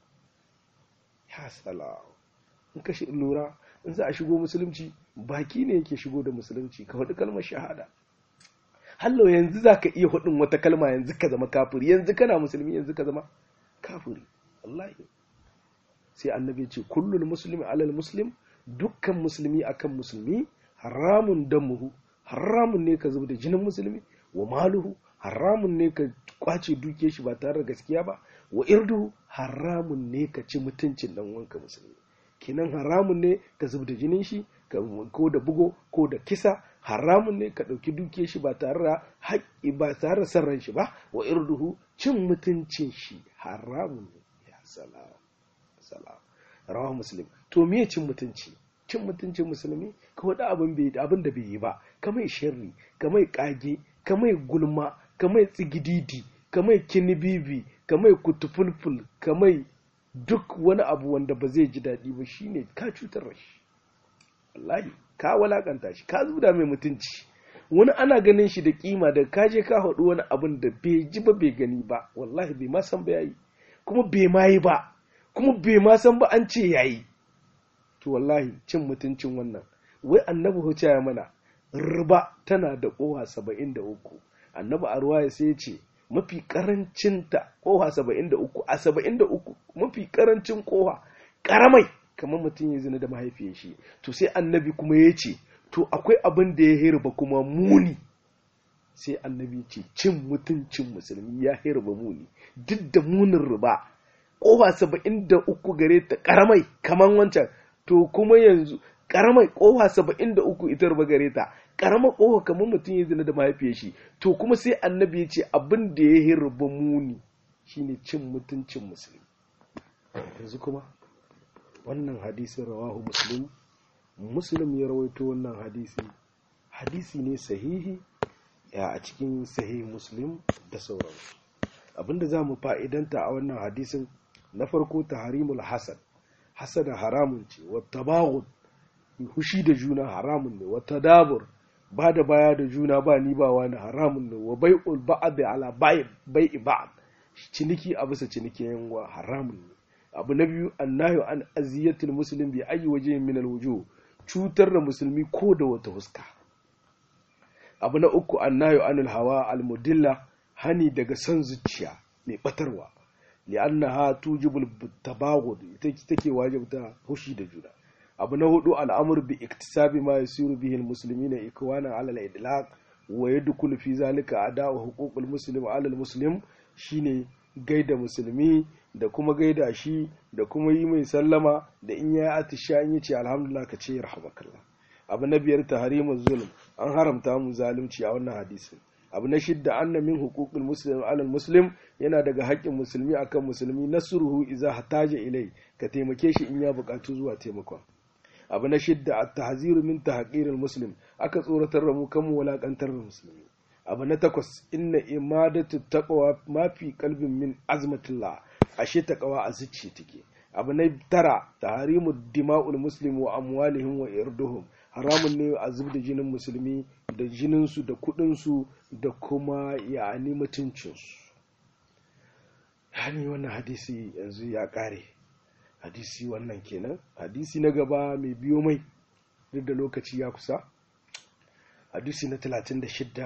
ya salam in ka lura in za a shigo musulunci baki ne yake shigo da musulunci ka faɗi kalmar shahada hallo yanzu za ka iya faɗin wata kalma yanzu ka zama kafiri yanzu kana musulmi yanzu ka zama kafiri wallahi sai annabi ce kullul muslimi alal muslim dukkan musulmi akan musulmi haramun damuhu haramun ne ka zuba da jinin musulmi wa maluhu haramun ne ka kwace duke shi ba tare da gaskiya ba wa irduhu haramun ne ka ci mutuncin dan wanka musulmi kenan haramun ne ka zub da jinin shi ko da bugo ko da kisa haramun ne ka ɗauki duke shi ba tare da haƙƙi ba tare da sarran shi ba wa irduhu cin mutuncin shi haramun ne ya salam salam rawa muslim to me cin mutunci cin mutuncin musulmi ka wada abin bai abin da bai yi ba ka mai sharri ka mai kage ka mai gulma ka mai tsigididi ka mai kinibibi ka mai kutufulful ka mai duk wani abu wanda ba zai ji daɗi ba shine ka cutar da shi wallahi ka walakanta shi ka zuda mai mutunci wani ana ganin shi da kima da ka je ka haɗu wani abin da bai ji ba bai gani ba wallahi bai ma san ba yayi kuma bai ma yi ba kuma bai ma san ba an ce yayi to wallahi cin mutuncin wannan wai annabi huce ya mana riba tana da kowa saba'in da uku annabi a ruwaya sai ya ce mafi karancinta kowa saba'in da uku a saba'in da uku mafi karancin kowa karamai kamar mutum ya zina da mahaifiyar shi to sai annabi kuma ya ce to akwai abin da ya hirba kuma muni sai annabi ce cin mutuncin musulmi ya hirba muni duk da munin riba kowa saba'in da uku gare ta karamai kamar wancan to kuma yanzu karamai kowa saba'in da uku ita riba gare ta karama kowa kamar mutum ya zina da mahaifiyar shi to kuma sai annabi ya ce abin da ya hirba muni shine cin mutuncin musulmi yanzu kuma wannan hadisin rawahu muslim muslim ya rawaito wannan hadisi hadisi ne sahihi ya a cikin sahihi muslim da sauransu abinda za mu fa'idanta a wannan hadisin na farko taharimul hasad hasada haramun ce wata bagun hushi da juna haramun ne wata dabur ba da baya da juna ba ni ba wani haramun ne wa bai'ul ba'd ala bai'i ba'd ciniki a bisa ciniki yanwa haramun ne abu na biyu annahu an aziyatul muslim bi ayi waje min alwujuh cutar da musulmi ko da wata huska abu na uku annahu anil hawa almudilla hani daga san zuciya mai batarwa li'annaha tujibul tabaghud ita take wajibta hushi da juna abu na hudu al'amur bi iktisabi ma yasiru bihi almuslimina ikwana ala al-idlaq wa yadkhulu fi zalika ada'u huququl muslim ala al-muslim shine gaida musulmi da kuma gaida shi da kuma yi mai sallama da in ya atisha in yace alhamdulillah ka ce rahmakallah abu na biyar tahrimuz zulm an haramta mu zalunci a wannan hadisin abu na shidda anna min huquqil muslim alal muslim yana daga haƙƙin musulmi akan musulmi nasruhu idza hataja ilai ka taimake shi in ya buƙatu zuwa taimakon abu na shidda at-tahziru min tahqiril muslim aka tsoratar da mu kan mu walakantar da musulmi abu na takwas inna imadatu taqwa mafi qalbin min azmatillah ashe taqwa a zuciya take abu na tara taharimu dima'ul muslim wa amwalihim wa irduhum haramun ne a zub da jinin musulmi da jininsu da kudinsu da kuma yani mutuncinsu yani wannan hadisi yanzu ya kare hadisi wannan kenan hadisi na gaba mai biyo mai duk da lokaci ya kusa hadisi na 36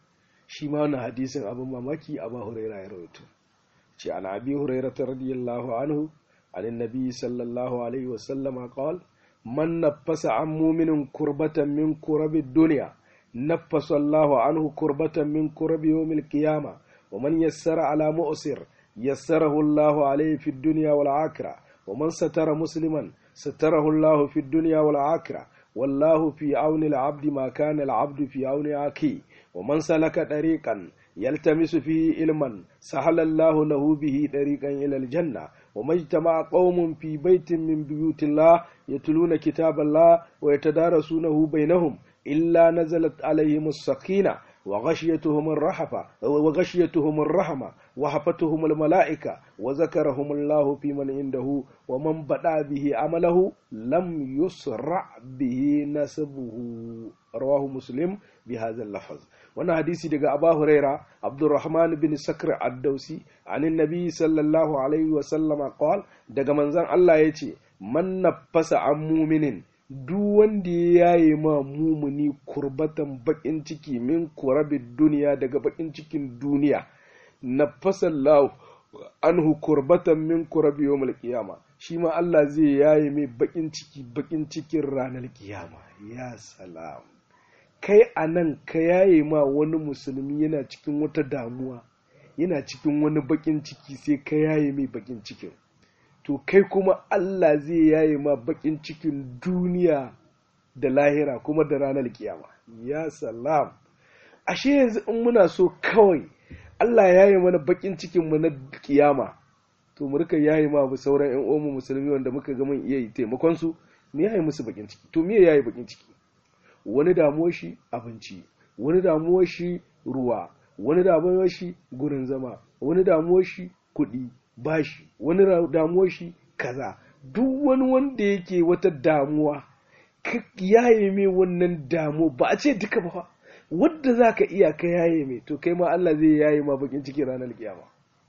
shi ma wannan hadisin abin mamaki a ba huraira ya rawaito ce an abi huraira ta radiyallahu anhu عن النبي صلى الله عليه وسلم قال من نفس عن مؤمن كربة من كرب الدنيا نفس الله عنه كربة من كرب يوم القيامة ومن يسر على مؤسر يسره الله عليه في الدنيا والآخرة ومن ستر مسلما ستره الله في الدنيا والآخرة والله في عون العبد ما كان العبد في عون أخيه ومن سلك طريقا يلتمس فيه علما سهل الله له به طريقا إلى الجنة وما اجتمع قوم في بيت من بيوت الله يتلون كتاب الله ويتدارسونه بينهم إلا نزلت عليهم السكينة وغشيتهم الرحفة وغشيتهم الرحمة وحفتهم الملائكة وذكرهم الله في من عنده ومن بدأ به عمله لم يسرع به نسبه رواه مسلم بهذا اللفظ wannan hadisi daga Aba Huraira Abdurrahman bin Sakr ad-Dausi anin Nabi sallallahu alaihi wa sallama qal daga manzon Allah yace man nafasa an muminin duk wanda ya yaye ma mumuni kurbatan bakin ciki min kurabid duniya daga bakin cikin duniya nafasa Allah anhu kurbatan min kurabi yawmil qiyama shi ma Allah zai yaye mai bakin ciki bakin cikin ranar kiyama ya salam kai a nan ka yaye ma wani musulmi yana cikin wata damuwa yana cikin wani bakin ciki sai ka yaye mai bakin cikin to kai kuma Allah zai yaye ma bakin cikin duniya da lahira kuma da ranar kiyama ya salam ashe yanzu in muna so kawai Allah ya yaye mana bakin cikin mu na kiyama to mu rika yaye ma sauran ƴan uwan musulmi wanda muka ga mun iya taimakon su me yaye musu bakin ciki to me yaye bakin ciki wani damuwar shi abinci wani damuwar shi ruwa wani damuwar shi gurin zama wani damuwar shi kuɗi bashi wani damuwar shi kaza duk wani wanda yake wata damuwa ka yaye mai wannan damu ba a ce duka ba wadda za ka iya ka yaye mai to kai ma Allah zai yaye ma bakin ciki ranar kiyama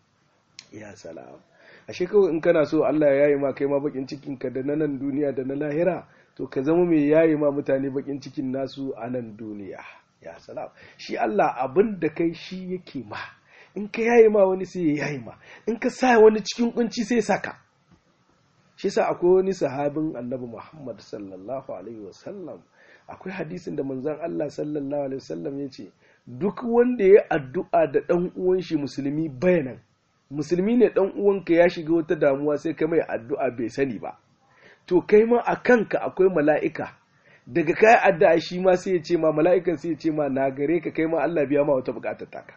ya salam ashe kawai in kana so Allah ya yaye ma kai ma bakin cikin ka da na nan duniya da na lahira to ka zama mai yaye ma mutane bakin cikin nasu a nan duniya ya salam shi Allah abin da kai shi yake ma in ka yaye ma wani sai ya yaye ma in ka sa wani cikin kunci sai saka shi sa akwai wani sahabin annabi Muhammad sallallahu alaihi wasallam akwai hadisin da manzon Allah sallallahu alaihi wasallam ya ce duk wanda ya addu'a da dan uwan shi musulmi bayanan musulmi ne dan uwanka ya shiga wata damuwa sai ka mai addu'a bai sani ba to kai ma a kanka akwai mala'ika daga kai addu'a shi ma sai ya ce ma mala'ikan sai ya ce ma na gare ka kai ma Allah biya ma wata bukatar taka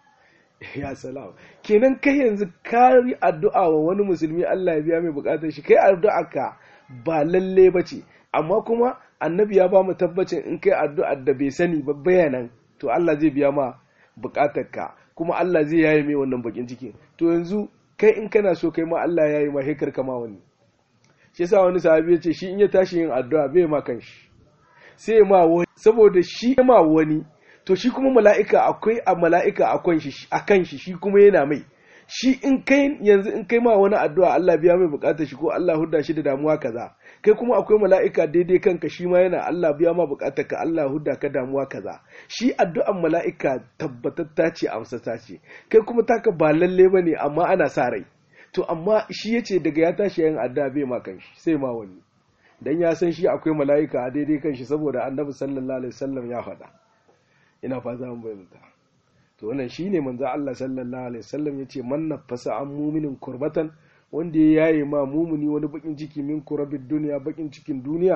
ya salam kenan kai yanzu ka yi addu'a wa wani musulmi Allah ya biya mai bukatar shi kai addu'a ka ba lalle ba ce amma kuma annabi ya ba mu tabbacin in kai addu'a da bai sani ba bayanan to Allah zai biya ma bukatar ka kuma Allah zai yaye mai wannan bakin ciki to yanzu kai in kana so kai ma Allah ya yi ma hekar kama wani shi yasa wani sahabi ya ce shi in ya tashi yin addu'a bai ma kanshi sai ma wani saboda shi ma wani to shi kuma mala'ika akwai a mala'ika a kan shi shi kuma yana mai shi in kai yanzu in kai ma wani addu'a Allah biya mai bukatar shi ko Allah hudda shi da damuwa kaza kai kuma akwai mala'ika daidai kanka shi ma yana Allah biya ma bukatar ka Allah hudda ka damuwa kaza shi addu'an mala'ika tabbatatta ce amsata ce kai kuma taka ba lalle bane amma ana sa rai to amma shi yace daga ya tashi yin addu'a bai ma kanshi sai ma wani dan ya san shi akwai mala'ika a daidai kanshi saboda annabi sallallahu alaihi wasallam ya faɗa ina fata mun bayyana to wannan shine manzo Allah sallallahu alaihi wasallam yace man nafasa an muminin kurbatan wanda ya yaye ma mumuni wani bakin ciki min kurabid duniya bakin cikin duniya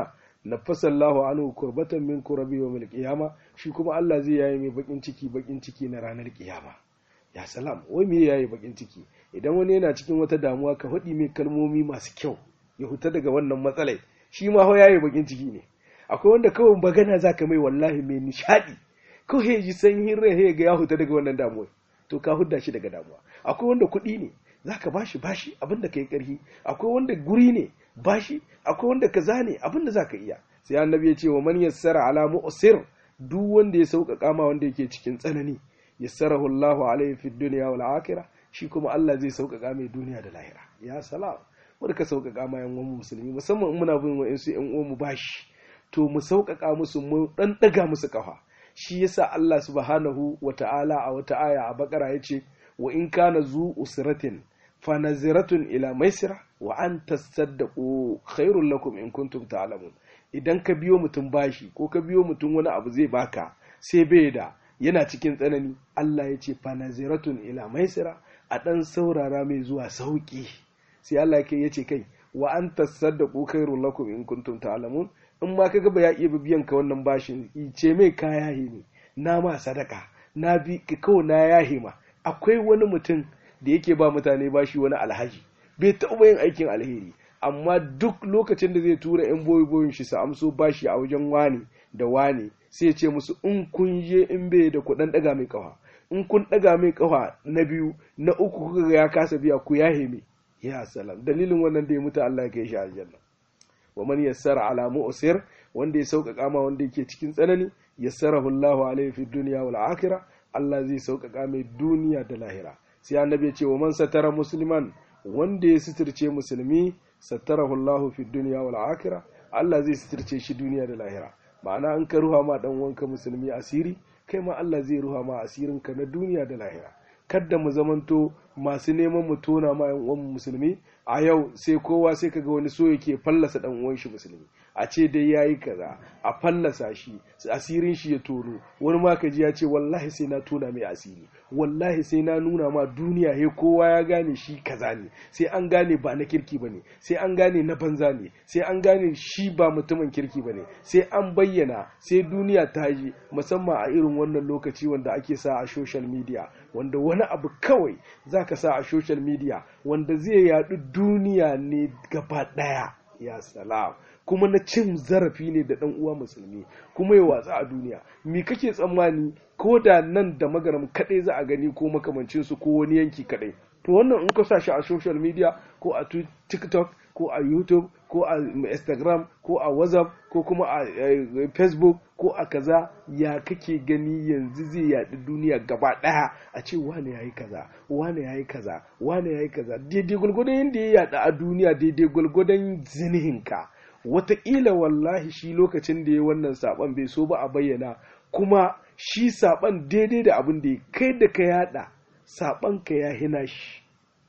nafasallahu anhu kurbatan min kurabi yawmil qiyama shi kuma Allah zai yayi mai bakin ciki bakin ciki na ranar kiyama ya salam wai me yayi bakin ciki idan wani yana cikin wata damuwa ka faɗi mai kalmomi masu kyau ya huta daga wannan matsalai shi ma ho yayi bakin ciki ne akwai wanda kawai magana zaka mai wallahi mai nishadi ko he ji sanyin rai he ga ya huta daga wannan damuwa to ka hudda shi daga damuwa akwai wanda kuɗi ne zaka bashi bashi abinda kai karhi akwai wanda guri ne bashi akwai wanda kaza ne abinda zaka iya sai annabi ya ce wa man yassara ala mu'sir duk wanda ya sauƙaƙa ma wanda yake cikin tsanani yassarahu Allahu alaihi fid dunya wal akhirah shi kuma Allah zai sauƙaƙa mai duniya da lahira ya salam wanda ka sauƙaƙa ma yan uwan musulmi musamman in muna bin wa'ansu yan uwan mu bashi to mu sauƙaƙa musu mu dan daga musu kafa shi yasa Allah subhanahu wa ta'ala a wata aya a bakara yace wa in kana zu usratin fa naziratun ila maisira wa an tasaddaqu khairul lakum in kuntum ta'lamun idan ka biyo mutum bashi ko ka biyo mutum wani abu zai baka sai bai da yana cikin tsanani Allah ya ce fa naziratun ila maisira a dan saurara mai zuwa sauki sai Allah ya ce kai wa an tasaddaqu khairul lakum in kuntum ta'lamun in ma kaga ba ya iya biyan ka wannan bashin ce mai kaya ne na ma sadaka na bi kawai na yahe ma akwai wani mutum da yake ba mutane bashi wani alhaji bai taɓa yin aikin alheri amma duk lokacin da zai tura yan boyi boyin shi su amso bashi a wajen wani da wani sai ce musu in kun je in bai da kuɗin ɗaga mai kafa in kun ɗaga mai kafa na biyu na uku kuka ga ya kasa biya ku yahe mai ya salam dalilin wannan da ya mutu Allah ya kai shi aljanna wa man yassara ala mu'sir wanda ya sauƙaƙa ma wanda yake cikin tsanani yassarahu Allahu alaihi fi dunya wal akhirah Allah zai sauƙaƙa mai duniya da lahira sai annabi ya ce wa man satara musliman wanda ya sitirce musulmi satarahu Allahu fi dunya wal akhirah Allah zai sitirce shi duniya da lahira ma'ana an ka ruha ma dan wanka musulmi asiri kai ma Allah zai ruha ma asirin ka na duniya da lahira kadda mu zamanto masu neman mu tona ma yan uwan musulmi a yau sai kowa sai kaga wani so yake fallasa dan uwan shi musulmi a ce dai yayi kaza a fallasa shi asirin shi ya tono wani ma kaji ya ce wallahi sai na tona mai asiri wallahi sai na nuna ma duniya he kowa ya gane shi kaza ne sai an gane ba na kirki bane sai an gane na banza ne sai an gane shi ba mutumin kirki bane sai an bayyana sai duniya ta ji musamman a irin wannan lokaci wanda ake sa a social media wanda wani abu kawai zaka sa a social media wanda zai yadu duniya ne gaba daya ya salam kuma na cin zarafi ne da dan uwa musulmi kuma ya watsa a duniya me kake tsammani ko da nan da magaram kadai za a gani ko makamancin su ko wani yanki kadai to wannan in ka sa shi a social media ko a tiktok ko a youtube ko a instagram ko a whatsapp ko kuma a facebook ko a kaza ya kake gani yanzu zai yaɗi duniya gaba ɗaya a ce wane ya yi kaza wane ya yi kaza wane ya yi kaza daidai gwalgwadon yadda ya yaɗa a duniya daidai gwalgwadon zinihinka wataƙila wallahi shi lokacin da ya wannan saɓon bai so ba a bayyana kuma shi saɓon daidai da abin da ya kai da ka yaɗa saɓon ka ya hina shi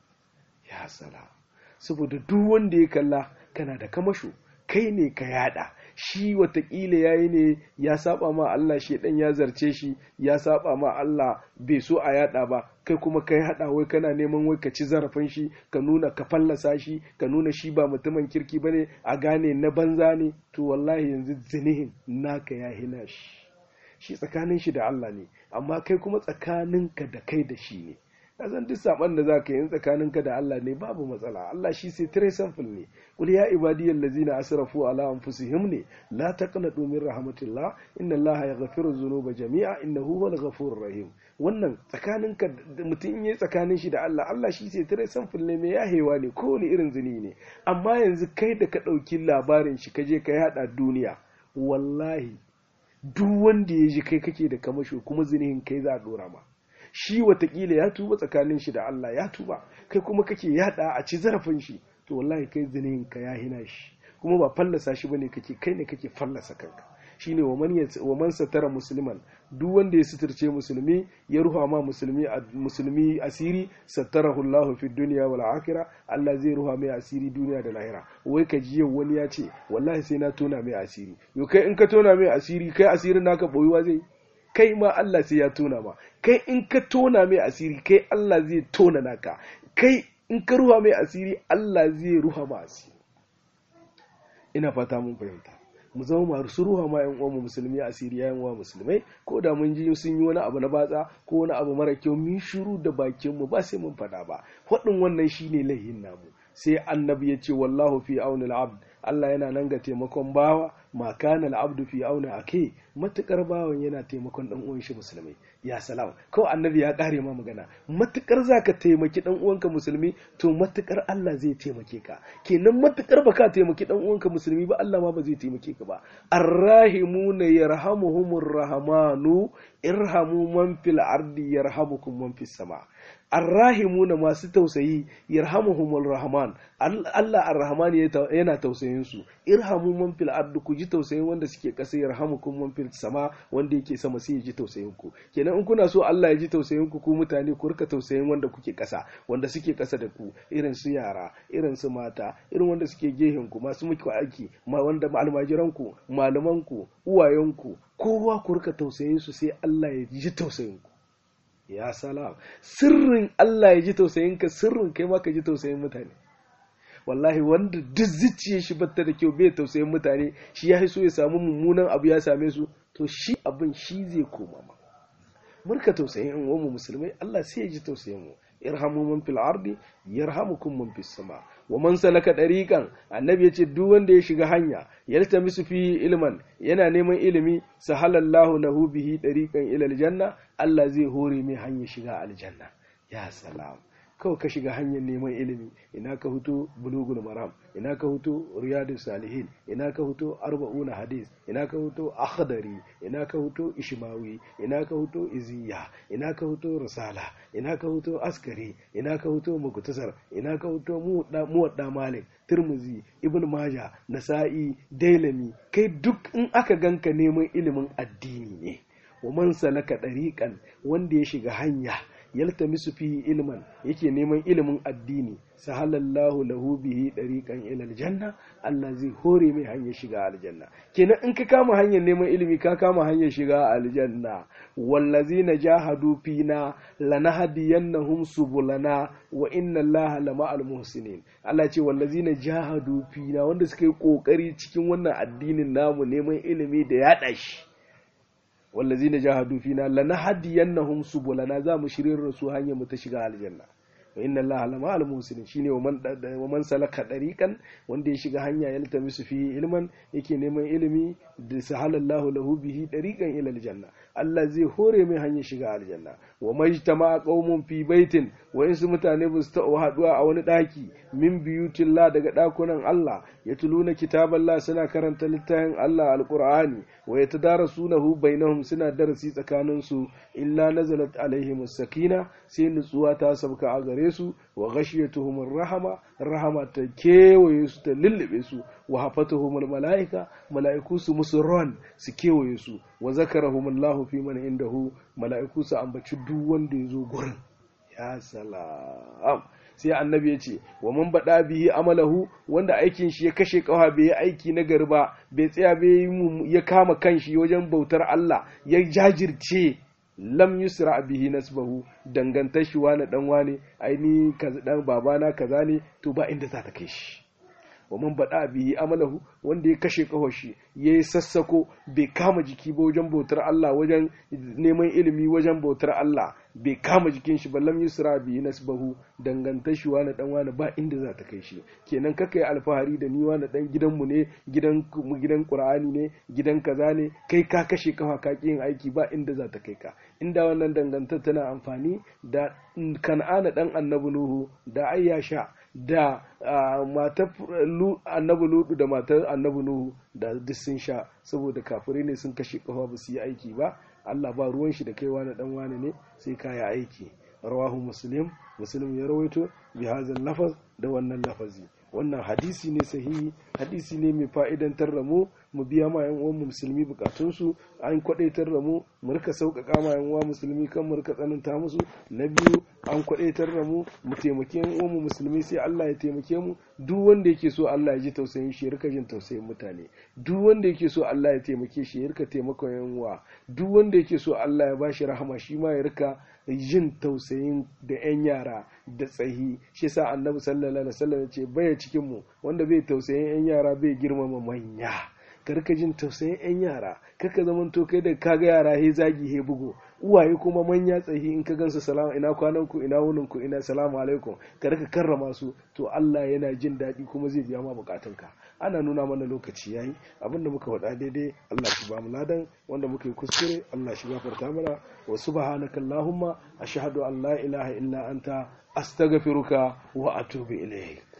ya sala saboda duk wanda ya kalla kana da kamasho kai ne ka yada shi watakila yayi ne ya saba ma Allah shi dan ya zarce shi ya saba ma Allah bai so a yada ba kai kuma kai hada wai kana neman wai ka ci zarafin shi ka nuna ka fallasa shi ka nuna shi ba mutumin kirki bane a gane na banza ne to wallahi yanzu zinihin naka ya hina shi shi tsakanin shi da Allah ne amma kai kuma tsakaninka da kai da shi ne kasan duk saban da zaka yi tsakaninka da Allah ne babu matsala Allah shi sai tire samfil ne qul ya ibadiyal ladzina asrafu ala anfusihim ne la taqnatu min rahmatillah inna Allah yaghfiru dhunuba jami'a innahu huwal ghafurur rahim wannan tsakaninka mutum in yayi tsakanin shi da Allah Allah shi sai tire samfil ne mai yahewa ne kowane irin zini ne amma yanzu kai da ka dauki labarin shi kaje ka yada duniya wallahi duk wanda ya ji kai kake da kamasho kuma zinihin kai za a dora ma shi watakila ya tuba tsakanin shi da Allah ya tuba kai kuma kake yada a ci zarafin shi to wallahi kai zinin ka ya hina shi kuma ba fallasa shi bane kake kai ne kake fallasa kanka shine wa man wa man satara musliman duk wanda ya suturce musulmi ya ruha ma musulmi musulmi asiri satarahu Allahu fi dunya wal akhirah Allah zai ruha mai asiri duniya da lahira wai ka ji yau wani ya ce wallahi sai na tona mai asiri yo kai in ka tona mai asiri kai asirin naka boyuwa zai kai ma Allah sai ya tona ma kai in ka tona mai asiri kai Allah zai tona naka kai in ka ruha mai asiri Allah zai ruha ma asiri ina fata mun fahimta mu zama masu ruwa ma yan uwan musulmi asiri yan uwa musulmai ko da mun ji sun yi wani abu na batsa ko wani abu mara kyau mun shiru da bakin mu ba sai mun faɗa ba faɗin wannan shine laihin namu sai annabi ya ce wallahu fi auni al-abd Allah yana nan ga taimakon bawa ma kana al-abdu fi auni ake matukar bawan yana taimakon dan uwan shi musulmi ya salam ko annabi ya kare ma magana matukar zaka taimaki dan uwanka musulmi to matukar Allah zai taimake ka kenan matukar baka taimaki dan uwanka musulmi ba Allah ma ba zai taimake ka ba arrahimuna yarhamuhumur rahmanu irhamu man fil ardi yarhamukum man fis sama arrahimuna masu tausayi yarhamuhumul rahman Allah arrahman yana tausayin su irhamu man fil ardi ku ji tausayin wanda suke kasa yarhamukum man fil sama wanda yake sama sai ya ji tausayin ku kenan in kuna so Allah ya ji tausayin ku ku mutane ku rika tausayin wanda kuke kasa wanda suke kasa da ku irin su yara irin su mata irin wanda suke gehen ku masu muku aiki ma wanda almajiran ku malaman ku uwayen ku kowa ku rika tausayin su sai Allah ya ji tausayin ku ya salam sirrin Allah ya ji tausayin ka sirrin kai ma ka ji tausayin mutane wallahi wanda duk zuciyar shi batta da kyau bai tausayin mutane shi ya so ya samu mummunan abu ya same su to shi abin shi zai koma ma murka tausayin in mu musulmai Allah sai ya ji tausayin mu irhamu man fil ardi yarhamukum man fis sama wa man salaka dariqan annabi yace duk wanda ya shiga hanya yaltamisu fi ilman yana neman ilimi sahalallahu lahu bihi dariqan ila aljanna Allah zai hore mai hanya shiga aljanna ya salam kawai ka shiga hanyar neman ilimi ina ka huto bulugul maram ina ka huto riyadus salihin ina ka huto arba'una hadis ina ka huto akhdari ina ka huto ishmawi ina ka huto iziya ina ka huto risala ina ka huto askari ina ka huto muktasar ina ka huto muwadda malik turmuzi ibn maja nasa'i dailami kai duk in aka ganka neman ilimin addini ne wa man salaka dariqan wanda ya shiga hanya yaltamisu fihi ilman yake neman ilimin addini sahalallahu lahu bihi dariqan ila aljanna Allah zai hore mai hanyar shiga aljanna kenan in ka kama hanyar neman ilimi ka kama hanyar shiga aljanna wallazina jahadu fina lanahdiyannahum subulana wa inna Allaha lama'al muhsinin Allah ce wallazina jahadu fina wanda suka yi kokari cikin wannan addinin namu neman ilimi da yaɗa shi wallazina jahadu fina lanahdiyannahum subulana za mu shirin su hanyar mu ta shiga aljanna wa inna allaha lama al muslimin shine wa man wa man salaka dariqan wanda ya shiga hanya ya latamisu fi ilman yake neman ilimi da sahalallahu lahu bihi dariqan ila aljanna Allah zai hore mai hanyar shiga aljanna wa majtama qaumun fi baitin wa insu mutane ba su taɓa haduwa a wani daki min biyutillah daga dakunan Allah yatluna kitaballah suna karanta littafin Allah alqur'ani wa yatadarasunahu bainahum suna darasi tsakanin su illa nazalat alaihim sakina sai nutsuwa ta sauka a gare su wa ghashiyatuhum rahama rahama ta kewaye su ta lullube su wa hafatuhum malaika malaiku su musu ron su kewaye su wa zakarahum Allahu fi man indahu malaiku su ambaci duk wanda ya zo gurin ya salam sai annabi ya ce wa man bada bihi amalahu wanda aikin shi ya kashe kawa bai yi aiki na gari ba bai tsaya bai ya kama kanshi wajen bautar Allah ya jajirce lam yusra bihi nasbahu dangantar shi wani dan wane aini kaza dan babana kaza ne to ba inda za ta kai shi wa man bada bihi amalahu wanda ya kashe kawar shi ya yi sassako bai kama jiki ba wajen bautar Allah wajen neman ilimi wajen bautar Allah bai kama jikin shi ba lam yusra bihi nasbahu dangantar shi wani dan wani ba inda za ta kai shi kenan kaka yi alfahari da ni wani dan gidanmu ne gidan gidan qur'ani ne gidan kaza ne kai ka kashe kafa ka yin aiki ba inda za ta kai ka inda wannan dangantar tana amfani da kan'ana dan annabi nuhu da ayyasha da matar annabi ludu da matar annabi nuhu da duk sun sha saboda kafirai ne sun kashe kafa ba su yi aiki ba Allah ba ruwan shi da kai wani dan wani ne sai ka yi aiki rawahu muslim muslim ya rawaito bi hazal lafaz da wannan lafazi wannan hadisi ne sahihi hadisi ne mai fa'idantar da mu mu biya ma yan uwan musulmi bukatunsu an kwadaitar da mu mu rika sauƙaƙa ma yan uwa musulmi kan mu rika tsananta musu na biyu an kwadaitar da mu mu taimake yan uwan musulmi sai Allah ya taimake mu duk wanda yake so Allah ya ji tausayin shi ya rika jin tausayin mutane duk wanda yake so Allah ya taimake shi ya rika taimakon yan uwa duk wanda yake so Allah ya bashi rahama shi ma ya rika jin tausayin da 'yan yara da tsahi shi sa annabi sallallahu alaihi wasallam ya ce baya cikin mu wanda bai tausayin 'yan yara bai girmama manya ka rika jin tausayin yan yara kaka zaman to kai da kaga yara he zagi he bugu uwaye kuma manya tsahi in ka gansu salama ina kwanan ku ina wunin ku ina salamu alaikum ka rika karrama su to Allah yana jin daɗi kuma zai biya ma bukatunka ana nuna mana lokaci yayi abinda muka faɗa daidai Allah shi ba mu ladan wanda muka yi kuskure Allah shi gafarta mana wa subhanaka allahumma ashhadu an la ilaha illa anta astaghfiruka wa atubu ilayk